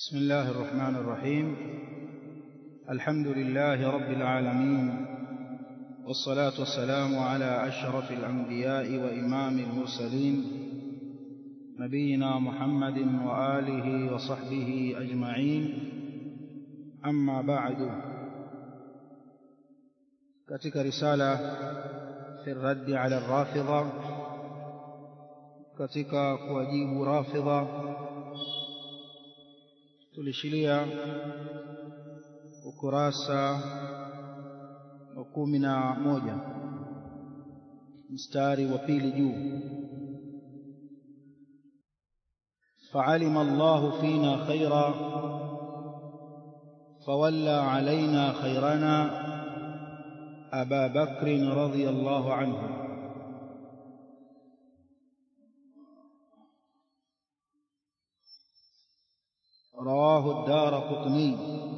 بسم الله الرحمن الرحيم الحمد لله رب العالمين والصلاة والسلام على أشرف الأنبياء وإمام المرسلين نبينا محمد وآله وصحبه أجمعين أما بعد katika risala fi raddi ala rafidha katika kuwajibu rafidha tulishilia ukurasa wa kumi na moja mstari wa pili juu فعلم الله فينا خيرا فولى علينا خيرنا أبا بكر رضي الله عنه رواه الدار قطني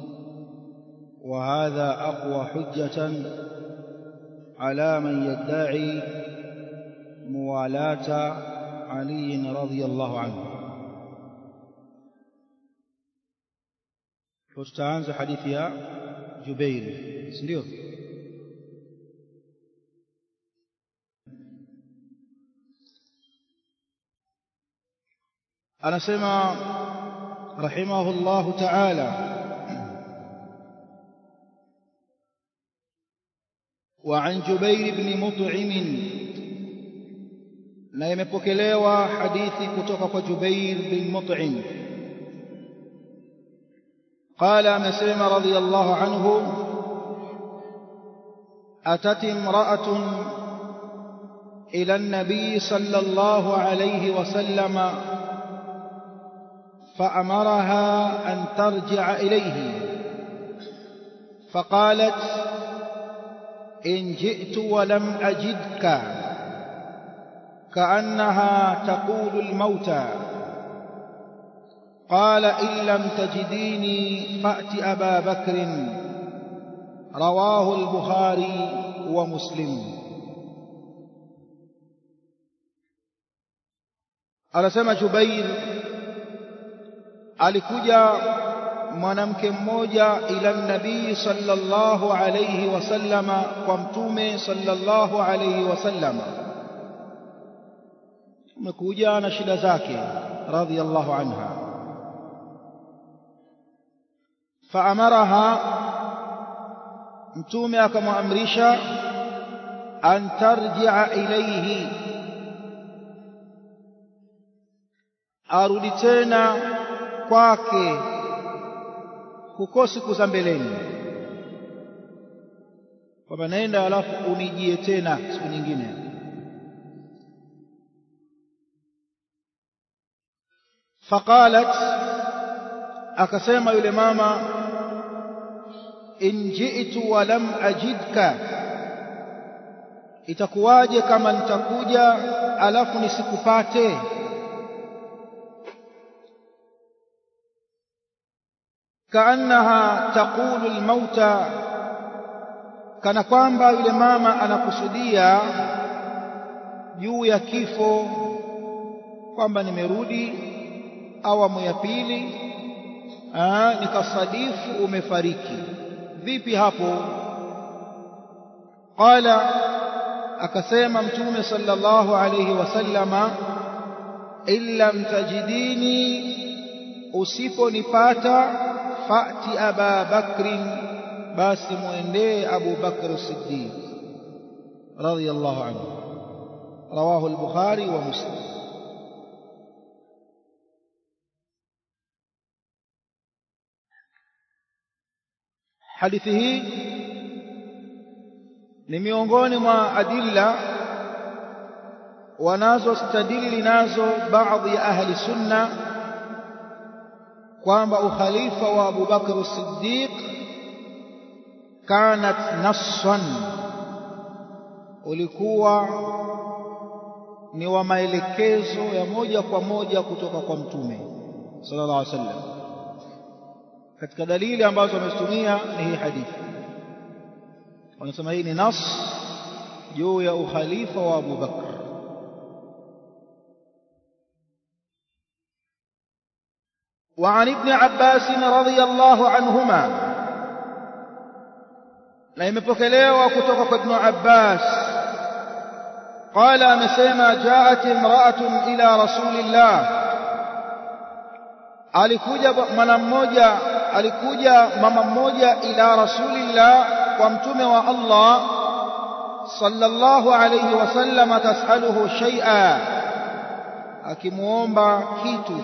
وهذا أقوى حجة على من يدعي موالاة علي رضي الله عنه tutaanza hadithi ya Jubair si ndio anasema rahimahullahu ta'ala وعن جبير بن مطعم na imepokelewa hadithi kutoka kwa Jubair bin Mut'im قال amesema radiyallahu anhu أتت امرأة إلى النبي صلى الله عليه وسلم فأمرها أن ترجع إليه فقالت إن جئت ولم أجدك كأنها تقول الموتى قال إن لم تجديني فأت أبا بكر رواه البخاري ومسلم anasema Jubair alikuja mwanamke mmoja ila nabii sallallahu alayhi wasallama kwa mtume sallallahu alayhi wasallama umekuja na shida zake radhiyallahu anha faamaraha mtume akamwamrisha an tarji'a ilayhi arudi tena kwake huko siku za mbeleni kwamba naenda alafu unijie tena siku nyingine faqalat akasema yule mama in ji'tu wa lam ajidka itakuwaje kama nitakuja alafu nisikupate kaannaha taqulu almauta kana kwamba yule mama anakusudia juu ya kifo kwamba nimerudi awamu ya pili nikasadifu umefariki vipi hapo qala akasema mtume sallallahu alayhi wasallama illam tajidini usiponipata fati aba bakrin basi muendee abu bakr siddiq radiyallahu anhu rawahu al-bukhari wa muslim hadithi hii ni miongoni mwa adilla wanazostadili nazo baadhi ya ahli sunna kwamba ukhalifa wa Abu Bakr Siddiq kanat nassan ulikuwa ni wa maelekezo ya moja kwa moja kutoka kwa mtume sallallahu alaihi wasallam katika dalili ambazo wamezitumia ni hii hadithi wanasema hii ni nas juu ya ukhalifa wa Abu Bakr وعن ابن عباس رضي الله عنهما na imepokelewa kutoka kwa Ibn Abbas qala amesema jaat imra'atun ila rasulillah alikuja mwana mmoja alikuja mama mmoja ila rasulillah kwa mtume wa Allah sallallahu alayhi wasallam tasaluhu shay'a akimuomba kitu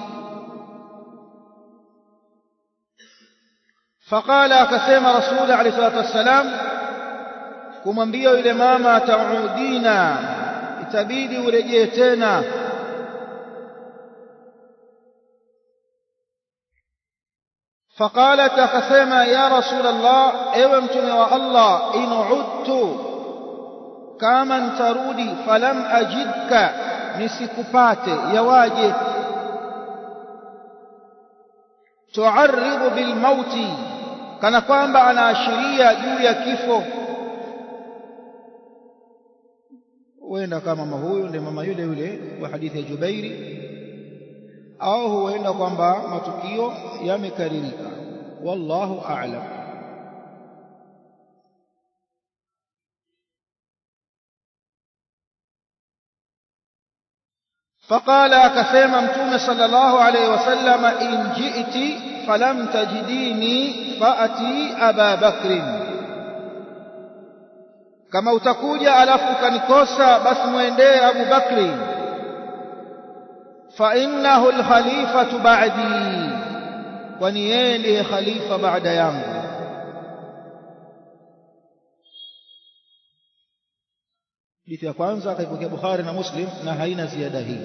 فقال akasema rasul alayhi salatu wassalam kumwambia yule mama taudina itabidi urejee tena فقالت akasema ya rasul allah ewe mtume wa allah in udtu kama ntarudi falam ajidka nisikupate yawaje tuarridu bilmauti kana kwamba anaashiria juu ya kifo huenda kama mama huyu ndiye mama yule yule wa hadithi ya Jubairi au huenda kwamba matukio yamekaririka wallahu a'lam فقال akasema mtume sallallahu alayhi wasallam in ji'ti falam tajidini faati aba bakrin kama utakuja alafu ukanikosa basi muendee abu bakri fa innahu alkhalifatu ba'di kwani yeye ndiye khalifa baada yangu hadithi ya kwanza akaipokea Bukhari na Muslim na haina ziada hii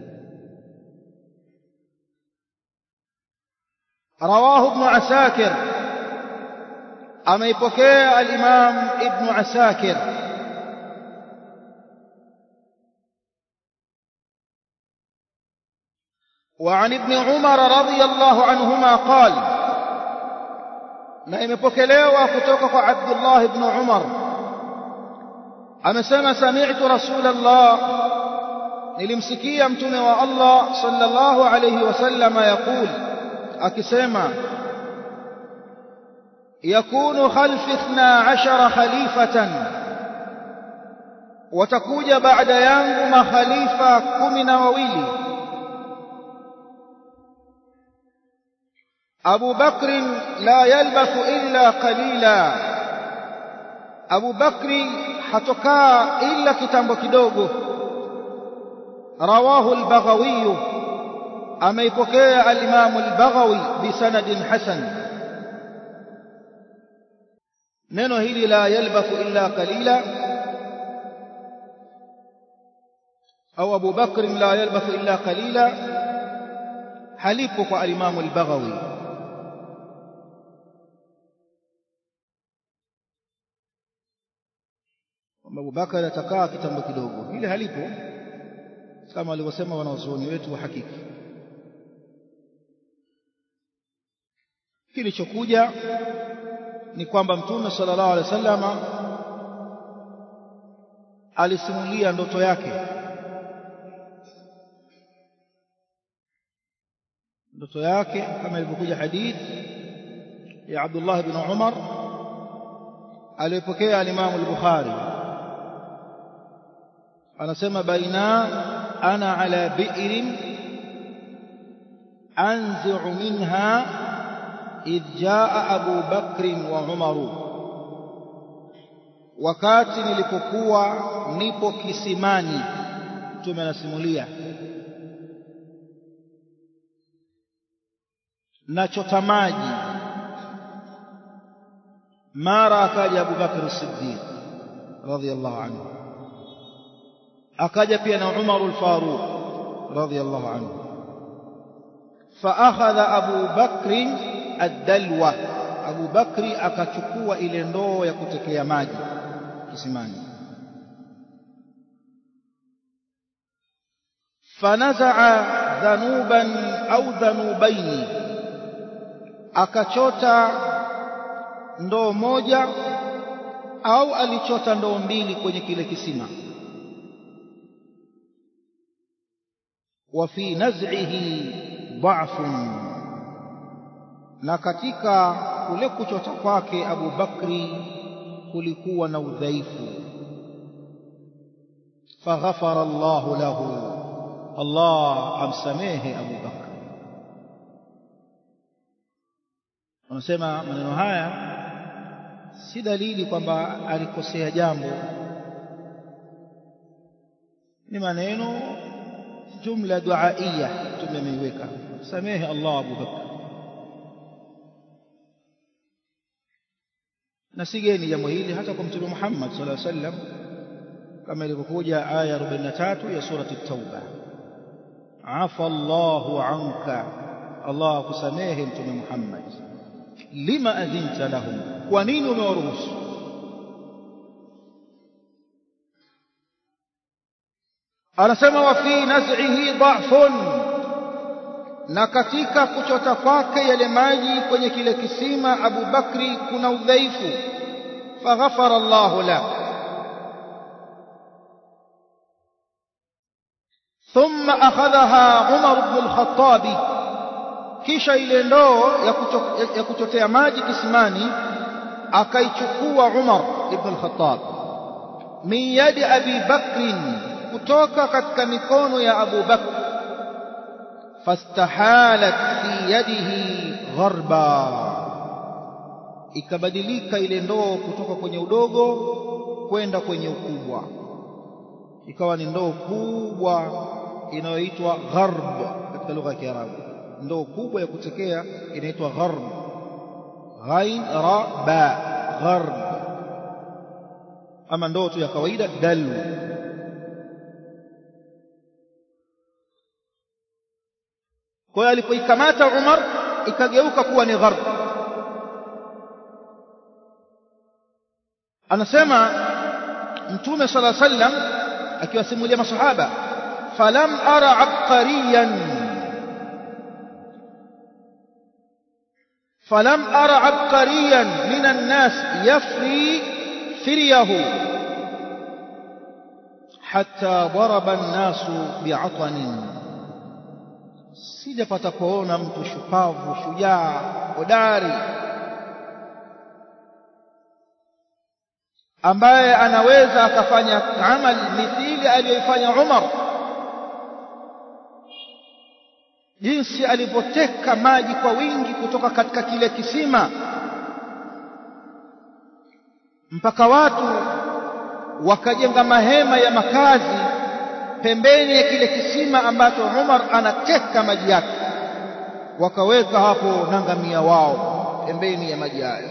رواه ابن عساكر أميبكي الإمام ابن عساكر وعن ابن عمر رضي الله عنهما قال na imepokelewa kutoka kwa Abdullah ibn Umar amesema sami'tu Rasulullah nilimsikia mtume wa Allah sallallahu alayhi wasallam yaqul akisema yakunu khalfi 12 khalifatan watakuja baada yangu makhalifa kumi na wawili أبو بكر لا يلبث إلا قليلا أبو بكر حتكا إلا كتاب كدوغو رواه البغوي أما يبكي الإمام البغوي بسند حسن نينو هيلي لا يلبث إلا قليلا أو أبو بكر لا يلبث إلا قليلا حليفك الإمام البغوي kwamba Abubakar atakaa kitambo kidogo, hili halipo kama walivyosema wanazuoni wetu wa hakiki. Kilichokuja ni kwamba Mtume sallallahu alaihi wasallam alisimulia ndoto yake, ndoto yake kama ilivyokuja hadithi ya Abdullah bin Umar aliyopokea al-Imam al-Bukhari anasema baina ana ala bi'rin anzi'u minha idh jaa Abu Bakr wa Umar wakati nilipokuwa nipo kisimani mtume anasimulia nachota maji mara akaja Abu Bakr as-Siddiq radhiyallahu anhu akaja pia na Umar al-Faruq radhiyallahu anhu فأخذ أبو بكر الدلوة أبو بكر akachukua ile ndoo ya kutekea maji kisimani فنزع ذنوبا أو ذنوبين akachota ndoo moja au alichota ndoo mbili kwenye kile kisima وفي نزعه ضعف na katika kule kuchota kwake Abu Bakri kulikuwa na udhaifu faghafara Allahu lahu Allah amsamehe Abu Bakr wanasema maneno haya si dalili kwamba alikosea jambo ni maneno jumla duaiya mtume ameiweka samehe Allah Abu Bakr na sigeni jambo hili hata kwa mtume Muhammad sallallahu alaihi wasallam kama ilivyokuja aya 43 ya surati at-Tauba afa Allahu anka Allah akusamehe mtume Muhammad lima adhinta lahum kwa nini umewaruhusu anasema wa fi naz'ihi dha'fun na katika kuchota kwake yale maji kwenye kile kisima Abu Bakri kuna udhaifu faghafara Allahu la ثم أخذها عمر بن الخطاب kisha ile ndoo ya kuchotea maji kisimani akaichukua Umar ibn al-Khattab min yadi Abi Bakr kutoka katika mikono ya Abu Bakr fastahalat fi yadihi gharba ikabadilika ile ndoo kutoka kwenye udogo kwenda kwenye ukubwa ikawa ni ndoo kubwa inayoitwa gharb katika lugha ya Kiarabu ndoo kubwa ya kutekea inaitwa gharb ghain ra ba gharb ama ndoo tu ya kawaida dalu kwa hiyo alipoikamata Umar ikageuka kuwa ni gharb anasema mtume sala sallam akiwasimulia masahaba falam ara abqariyan فلم أر عبقريا من الناس يفري فريه حتى ضرب الناس بعطن sijapata kuona mtu shupavu shujaa hodari ambaye anaweza akafanya amali mithili aliyoifanya Umar jinsi alivyoteka maji kwa wingi kutoka katika kile kisima mpaka watu wakajenga mahema ya makazi pembeni ya kile kisima ambacho Umar anateka maji yake wakaweka hapo na ngamia wao pembeni ya maji hayo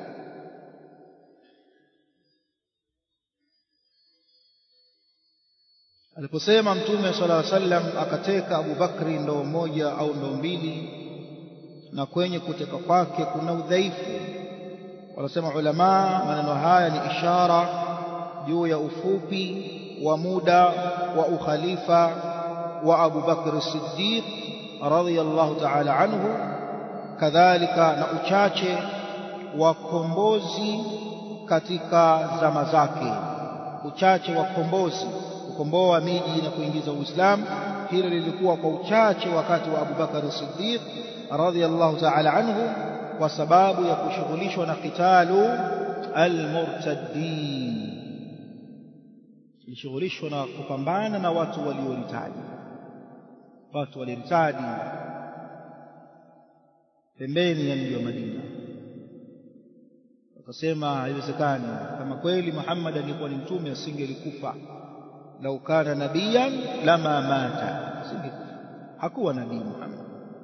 aliposema mtume sala llahu sallam akateka Abu Bakri ndoo moja au ndoo mbili na kwenye kuteka kwake kuna udhaifu wanasema ulama maneno haya ni ishara juu ya ufupi wa muda wa ukhalifa wa Abu Bakr Siddiq radhiyallahu ta'ala anhu kadhalika na uchache wa kombozi katika zama zake uchache wa kombozi kukomboa miji na kuingiza Uislamu hilo lilikuwa kwa uchache wakati wa Abu Bakar Siddiq radhiyallahu ta'ala anhu kwa sababu ya kushughulishwa na qitalu almurtaddin ilishughulishwa na kupambana na watu walioritadi watu walioritadi pembeni ya mji wa Madina wakasema haiwezekani kama kweli Muhammad alikuwa ni mtume asingelikufa lau kana nabiyan lama mata asingekufa hakuwa nabii Muhammad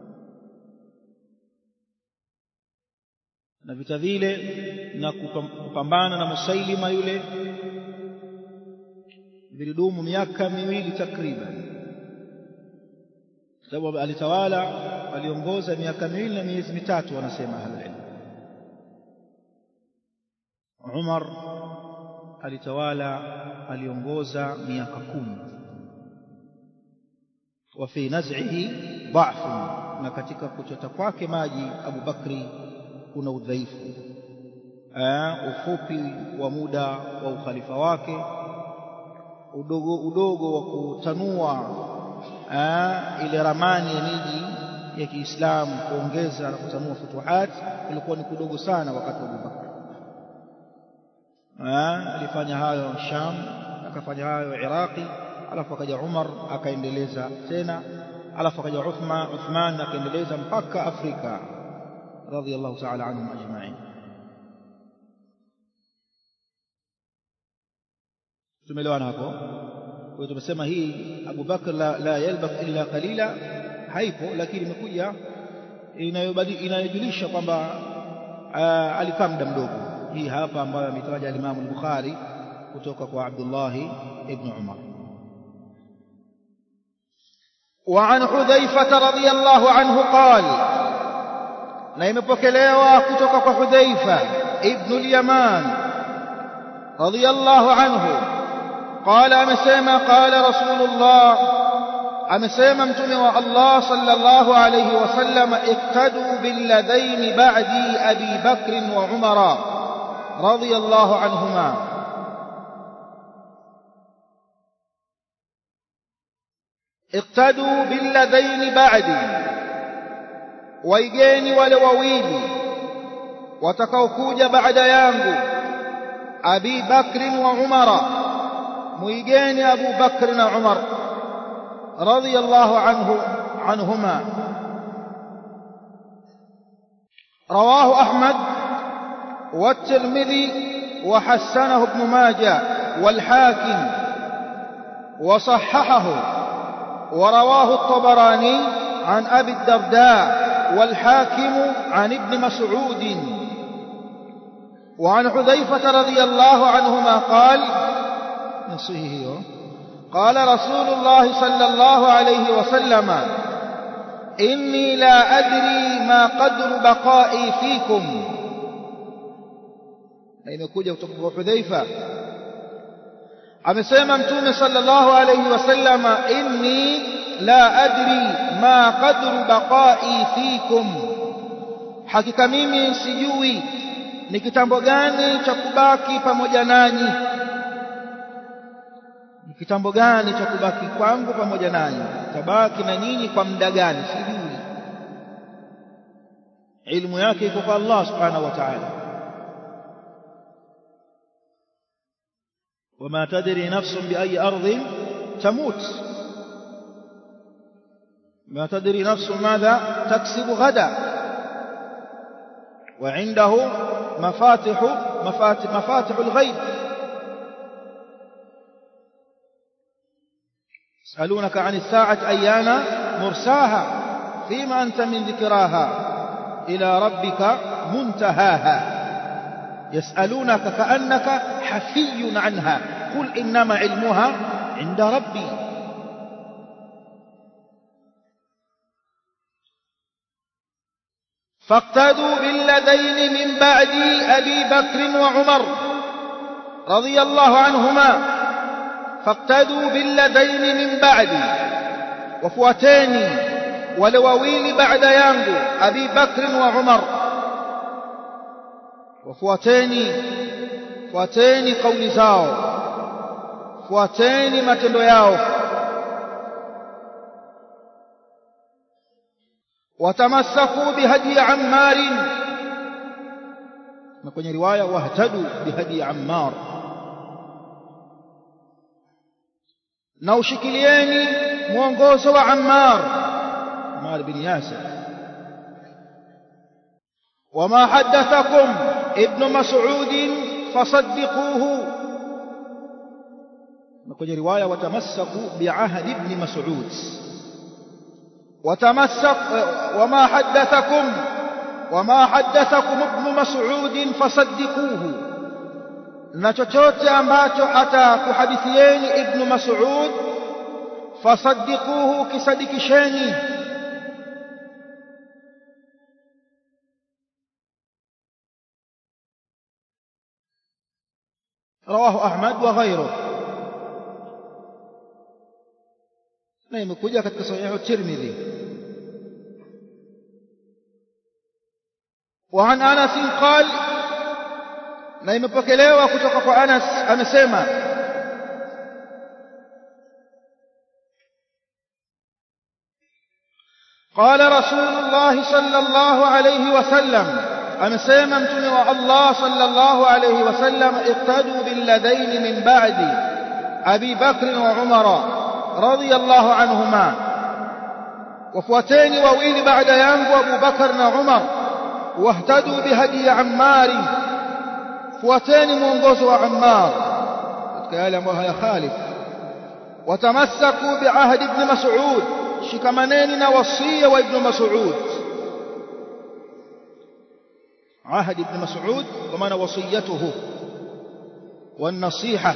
na vita vile na kupambana na Musailima yule vilidumu miaka miwili takriban sababu alitawala aliongoza miaka miwili na miezi mitatu wanasema ahlulilm Umar alitawala aliongoza miaka kumi wa fi naz'ihi dha'fun na katika kuchota kwake maji Abu Bakri kuna udhaifu ufupi wa muda wa ukhalifa wake udogo udogo wa kutanua ile ramani ya miji ya Kiislamu kuongeza na kutanua futuhat ilikuwa ni kudogo sana wakati wa Abubakar. Alifanya hayo Sham, akafanya hayo Iraqi, alafu akaja Umar akaendeleza tena, alafu akaja Uthman, Uthman akaendeleza mpaka Afrika radhiyallahu ta'ala anhum ajma'in. Tumeelewana hapo? Kwa hiyo tumesema hii Abu Bakr la, la yalbath illa qalila haipo, lakini imekuja inayojulisha kwamba alikaa muda mdogo. Hii hapa ambayo ametaja al-Imam al-Bukhari kutoka kwa Abdullah ibn Umar. وعن حذيفة رضي الله عنه قال na imepokelewa kutoka kwa Hudhaifa ibn al-Yaman radiyallahu anhu قال amesema قال رسول الله amesema mtume wa Allah sallallahu alayhi wasallam iktadu billadhain ba'di Abi Bakr wa Umar radiyallahu anhuma iktadu billadhain ba'di waigeni wale wawili watakaokuja baada yangu Abi Bakr wa Umara muigeni Abu Bakr na Umar radiyallahu anhu anhuma رواه أحمد والترمذي وحسنه ابن ماجه والحاكم وصححه ورواه الطبراني عن أبي الدرداء والحاكم عن ابن مسعود وعن حذيفة رضي الله عنهما قال نصيه قال رسول الله صلى الله عليه وسلم إني لا أدري ما قدر بقائي فيكم imekuja kutoka kwa Hudhaifa amesema mtume sallallahu alayhi wasallama inni la adri ma qadru baqai fikum hakika mimi sijui ni kitambo gani cha kubaki pamoja nanyi ni kitambo gani cha kubaki kwangu pamoja nanyi tabaki na nyinyi kwa muda gani sijui ilmu yake iko kwa Allah subhanahu wa ta'ala وما تدري نفس بأي أرض تموت ما تدري نفس ماذا تكسب غدا وعنده مفاتح مفاتح, مفاتح الغيب يسألونك عن الساعة أيان مرساها فيما أنت من ذكراها إلى ربك منتهاها يسألونك كأنك حفي عنها قل إنما علمها عند ربي فاقتدوا بالذين من بعد أبي بكر وعمر رضي الله عنهما فاقتدوا بالذين من بعد وفوتاني ولوويل بعد يانغو أبي بكر وعمر وفوتاني fuateni kauli zao fuateni matendo yao watamassaku bihadi ammar na kwenye riwaya wahtadu bihadi ammar na ushikilieni mwongozo wa ammar ammar bin yasir وما حدثكم ابن مسعود فصدقوه kwenye riwaya watamassaku biahdi ibn mas'ud وتمسك وما حدثكم وما حدثكم ابن مسعود فصدقوه na chochote ambacho atakuhadithieni ibn mas'ud fasaddiquhu kisadikisheni رواه أحمد وغيره na imekuja katika sahihu Tirmidhi وعن أنس قال na imepokelewa kutoka kwa Anas amesema قال رسول الله صلى الله عليه وسلم amesema mtume wa Allah sallallahu alayhi wasallam iqtadu billadhain min ba'di Abi Bakr wa Umar radiyallahu anhuma wafuateni wawili baada yangu Abu Bakar na Umar wahtadu bihadi Ammar fuateni mwongozo wa Ammar katika yale ambayo hayakhalif watamassaku biahdi ibn Mas'ud shikamaneni na wasia wa ibn Mas'ud عهد ابن مسعود ومعنى وصيته والنصيحة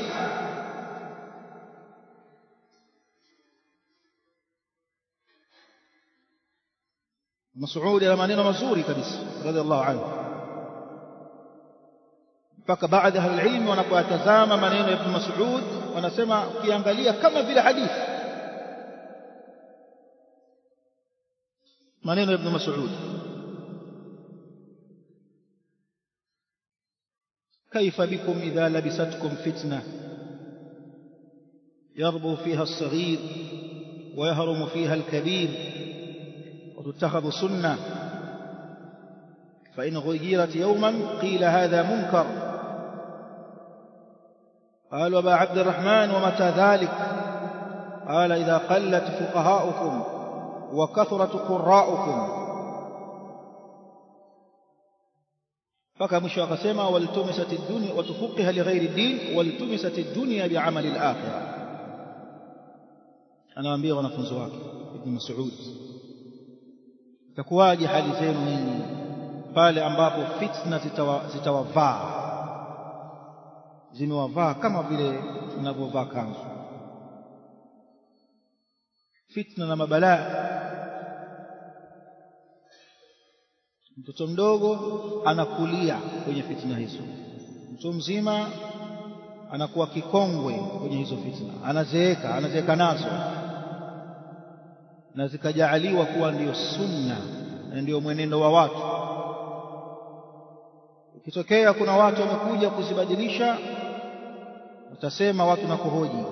مسعود إلى maneno mazuri kabisa radhiallahu anhu mpaka baadhi ya ahlulilmi wanapoyatazama maneno ya ibn Mas'ud wanasema ukiangalia kama vile hadithi maneno ya ibn Mas'ud كيف بكم إذا لبستكم فتنة يربو فيها الصغير ويهرم فيها الكبير وتتخذ سنة فإن غيرت يوما قيل هذا منكر قال وبا عبد الرحمن ومتى ذلك قال إذا قلت فقهاؤكم وكثرت قراؤكم mpaka mwisho akasema waltumisat ad-dunya watufuqiha lighairi din waltumisat ad-dunya bi'amali al-akhirah anawaambia wanafunzi wake ibn Mas'ud itakuwaje hali zenu nyinyi pale ambapo fitna zitawavaa zimewavaa kama vile tunavyovaa kanzu fitna na mabalaa mtoto mdogo anakulia kwenye fitna hizo mtu mzima anakuwa kikongwe kwenye hizo fitna anazeeka anazeeka nazo na zikajaaliwa kuwa ndiyo sunna na ndiyo mwenendo wa watu ukitokea kuna watu wamekuja kuzibadilisha utasema watu na kuhoji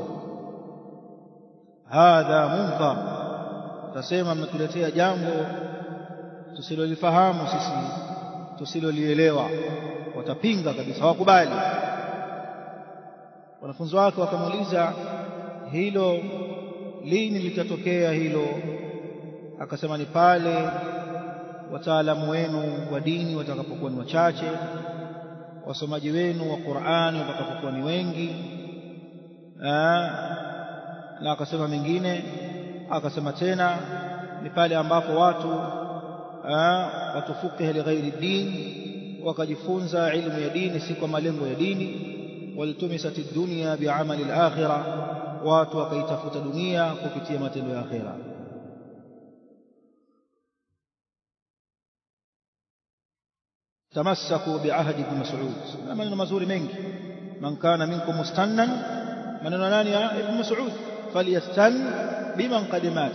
hadha munkar utasema mmetuletea jambo tusilolifahamu sisi tusilolielewa watapinga kabisa hawakubali wanafunzi wake wakamuuliza hilo lini litatokea hilo akasema ni pale wataalamu wenu wa dini watakapokuwa ni wachache wasomaji wenu wa Qur'ani watakapokuwa ni wengi na akasema mengine akasema tena ni pale ambapo watu watufukiha lighairi din wakajifunza ilmu ya dini si kwa malengo ya dini waltumisat ad-dunya bi'amali al-akhirah watu wakaitafuta dunia kupitia matendo ya akhira tamassaku bi'ahdi ibn mas'ud maneno mazuri mengi man kana minkum mustannan maneno nani ya ibn mas'ud falyastan biman qad mat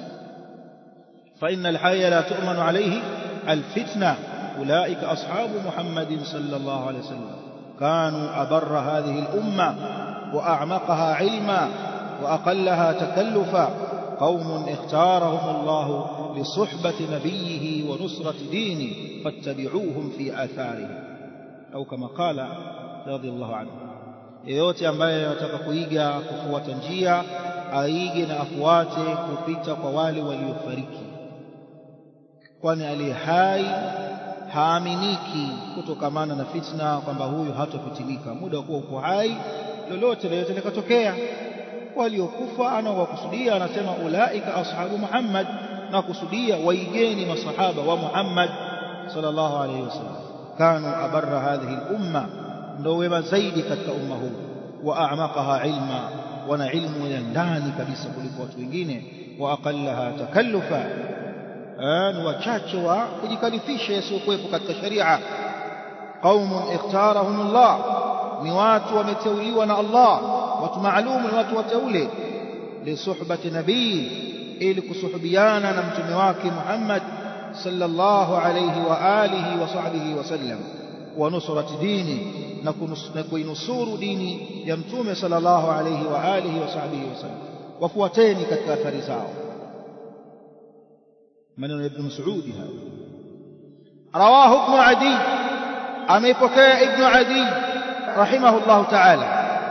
فإن الحي لا تؤمن عليه الفتنة أولئك أصحاب محمد صلى الله عليه وسلم كانوا أبر هذه الأمة وأعمقها علما وأقلها تكلفا قوم اختارهم الله لصحبة نبيه ونصرة دينه فاتبعوهم في آثاره أو كما قال رضي الله عنه yeyote ambaye anataka kuiga kufuata njia aige na afuate kupita kwa wale waliofariki kwani aliye hai haaminiki kutokamana na fitna kwamba huyu hatofitilika muda wa kuwa uko hai lolote lolote likatokea waliokufa anawakusudia anasema ulaika ashabu Muhammad na kusudia waigeni masahaba wa Muhammad sallallahu alayhi wasallam kanu abarra hadhihi al-umma ndio wema zaidi katika umma huu wa a'maqaha ilma wana ilmu ya ndani kabisa kuliko watu wengine wa aqallaha takallufa ni wachache wa kujikalifisha yasiyokuwepo katika sharia qaumun ikhtarahum Allah ni watu wameteuliwa na Allah watu maalum ni watu wateule lisuhbati nabii ili kusuhubiana na mtume wake Muhammad sallallahu alayhi wa alihi wa sahbihi wasallam wa nusrati dini na kuinusuru dini ya mtume sallallahu alayhi wa alihi wa sahbihi wasallam wafuateni katika athari zao maneno ya ibn Mas'ud haya rawahu ibn adi ameipokea ibn adi rahimahullah ta'ala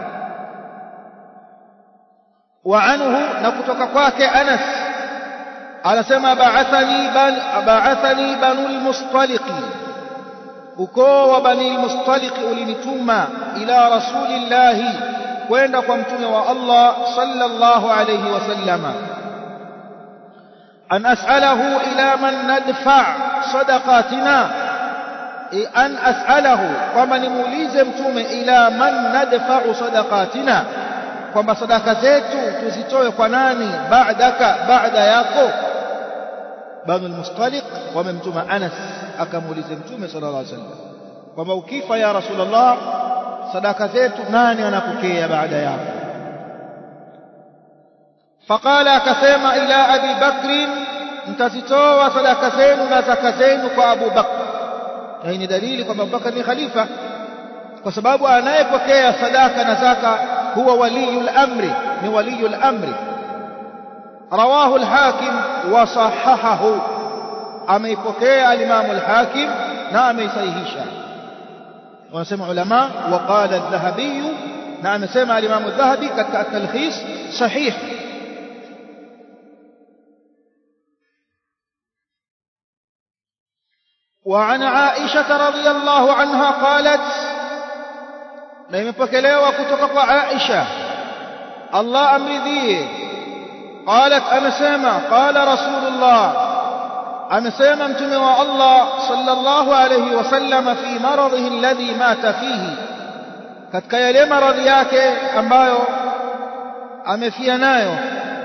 wa anhu na kutoka kwake Anas anasema ba'athani ban ba'athani banul mustaliqi ukoo wa bani mustaliq ulinituma ila rasulillahi kwenda kwa mtume wa Allah sallallahu alayhi wasallama an as'alahu ila man nadfa sadaqatina an as'alahu kwamba nimuulize mtume ila man nadfa sadaqatina kwamba sadaka zetu tuzitoe kwa nani ba'daka baada yako banu al-mustaliq wamemtuma Anas akamuulize mtume sallallahu alaihi wasallam kwamba ukifa ya rasulullah sadaka zetu nani anapokea baada yako faqala akasema ila abi bakr mtazitoa sadaka zenu na zaka zenu kwa Abu Bakr hii ni dalili kwamba Abu Bakr ni khalifa kwa sababu anayepokea sadaka na zaka huwa waliyul amri ni waliyul amri رواه الحاكم وصححه ameipokea al-Imam al-Hakim na ameisahihisha wanasema ulama waqala adh-Dhahabi na amesema al-Imam adh-Dhahabi katika at-talkhis sahih وعن عائشة رضي الله عنها قالت na imepokelewa kutoka kwa Aisha Allah amridhie قالت أمسيما قال رسول الله أمسيما امتموا الله صلى الله عليه وسلم في مرضه الذي مات فيه katika yale maradhi yake ambayo amefia nayo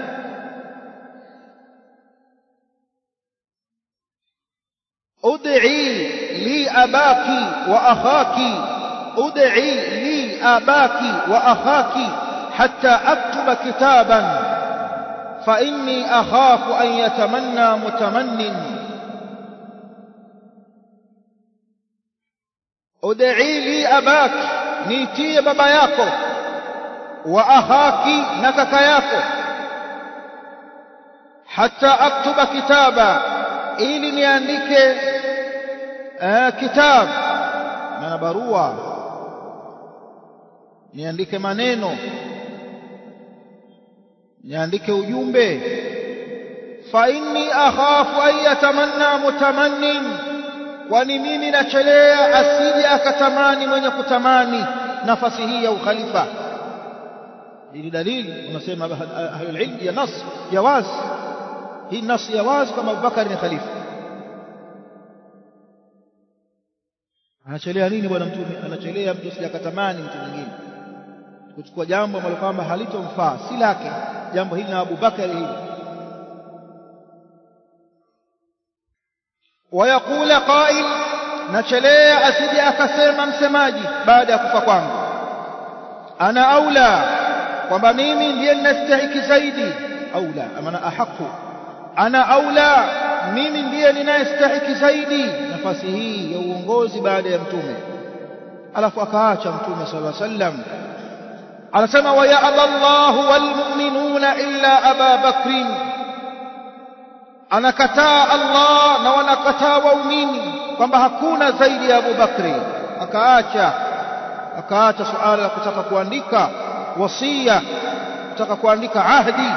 ud'i li abaki wa akhaki ud'i li abaki wa akhaki hatta aktuba kitaban فإني أخاف أن يتمنى متمن ادعي لي أباك نيتي بابا yako وأخاك نكك yako حتى أكتب كتابا ili niandike kitab maana barua niandike maneno niandike ujumbe fa inni akhafu an yatamanna mutamannin kwani mimi nachelea asije akatamani mwenye kutamani nafasi hii ya ukhalifa hili dalili unasema ahlul ilm ya nas ya wazi hii nas ya wazi kama Abubakar ni khalifa anachelea nini bwana mtume anachelea mtu asije akatamani mtu mwingine kuchukua jambo ambalo kwamba halitomfaa si lake jambo hili na Abu Bakari hili wayakula qail nachelea asije akasema msemaji baada ya kufa kwangu ana aula kwamba mimi ndiye ninastahiki zaidi aula amana ahaku ana aula mimi ndiye ninayestahiki zaidi nafasi hii ya uongozi baada ya mtume alafu akaacha mtume sallallahu alaihi wasallam anasema wayaba Allahu walmu'minuna illa Aba Bakrin anakataa Allah na wanakataa waumini kwamba hakuna zaidi ya Abu Bakri akaacha akaacha suala la kutaka kuandika wasia kutaka kuandika ahdi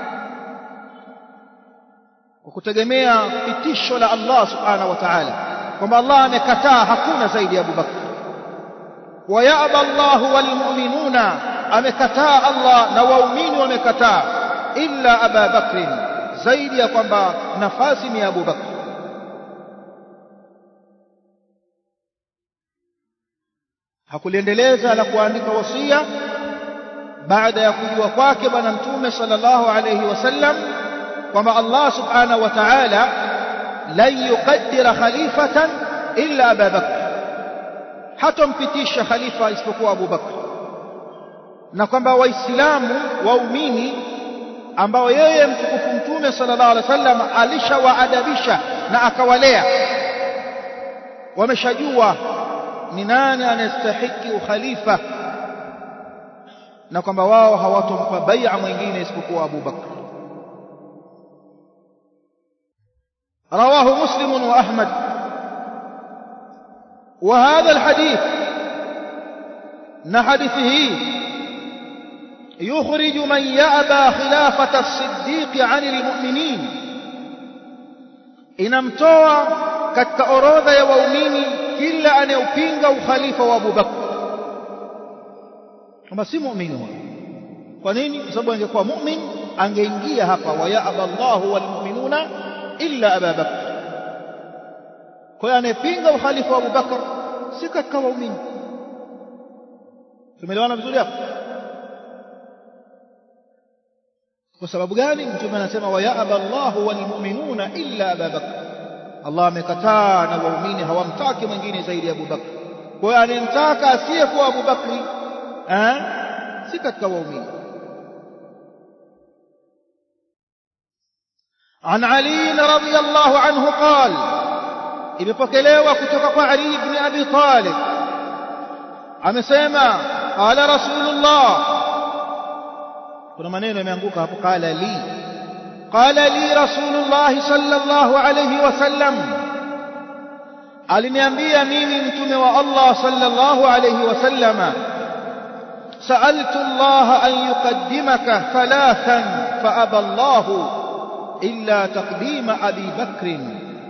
kwa kutegemea pitisho la Allah subhanahu wa ta'ala kwamba Allah amekataa hakuna zaidi ya Abu Bakr wayaba Allahu walmu'minuna amekataa Allah na waumini wamekataa illa Aba Bakrin zaidi ya kwamba nafasi ni Abu Bakr hakuliendeleza la kuandika wasia baada ya kujua kwake bwana mtume sallallahu alayhi wasallam kwamba Allah subhanahu wa ta'ala lan yuqaddira khalifatan illa Abu Bakr hatompitisha khalifa isipokuwa Abu Bakr na kwamba waislamu waumini ambao yeye mtukufu mtume sallallahu alaihi wasallam alishawaadabisha na akawalea wameshajua ni nani anastahiki ukhalifa na kwamba wao hawatompa bai'a mwingine isipokuwa Abu Bakr رواه مسلم وأحمد وهذا الحديث نحدثه يخرج من يأبى خلافة الصديق عن المؤمنين inamtoa katika orodha ya waumini kila anayepinga ukhalifa wa Abu Bakr kama si muumini huyo kwa nini kwa sababu angekuwa mu'min angeingia hapa wa ya aballahu wal mu'minuna illa Abu Bakr kwa hiyo anayepinga ukhalifa wa Abu Bakr si katika waumini tumeelewana vizuri hapo kwa sababu gani mtume anasema wa ya'ba Allahu wal mu'minuna illa Abu Bakr Allah amekataa na waumini hawamtaki mwingine zaidi ya Abu Bakr kwa hiyo anemtaka asiyekuwa Abu Bakr eh si katika waumini عن علي رضي الله عنه قال imepokelewa kutoka kwa Ali ibn Abi Talib amesema qala rasulullah kuna maneno yameanguka hapo qala li qala li rasulullah sallallahu alayhi wasallam aliniambia mimi mtume wa Allah sallallahu alayhi wasallama سألت الله أن يقدمك ثلاثا فأبى الله إلا تقديم أبي بكر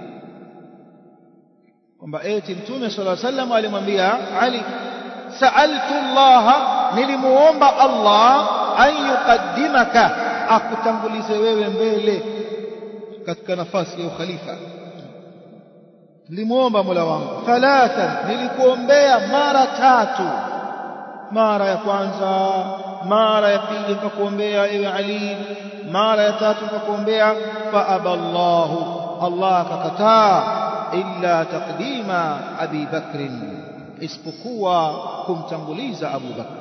kwamba eti mtume sala sallam alimwambia Ali sa'altu Allah nilimuomba Allah an yuqaddimaka akutangulize wewe mbele katika nafasi ya ukhalifa nilimuomba Mola wangu thalatha nilikuombea mara tatu mara ya kwanza mara ya pili nikakuombea ewe Ali mara ya tatu nikakuombea fa aballahu Allah akakataa illa taqdima Abi Bakr isipokuwa kumtanguliza Abu Bakr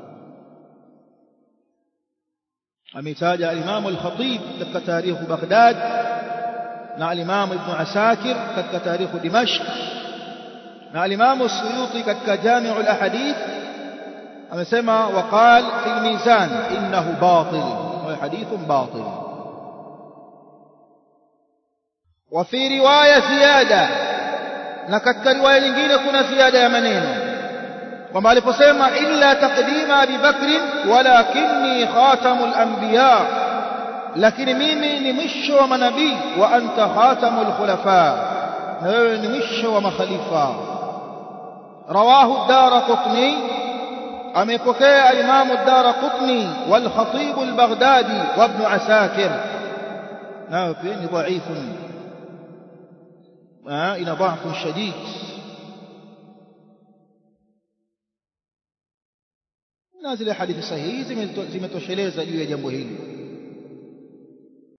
ametaja al-Imam al-Khatib katika tarikh Baghdad na al-Imam Ibn Asakir katika tarikh Dimashq na al-Imam as-Suyuti katika Jami' al-Ahadith amesema waqal fi al-Mizan innahu batil wa hadithun batil وفي رواية زيادة na katika riwaya nyingine kuna ziada ya maneno kwamba aliposema illa taqdima Abi Bakr walakinni khatamul anbiya lakini mimi ni mwisho wa manabii wa anta khatamul khulafa na wewe ni mwisho wa makhalifa rawahu ad-Daraqutni amepokea al-Imam ad-Daraqutni wal Khatib al-Baghdadi wa Ibn Asakir nao pia ni dhaifun ina dhaifu shadid na zile hadithi sahihi zimetosheleza juu ya jambo hili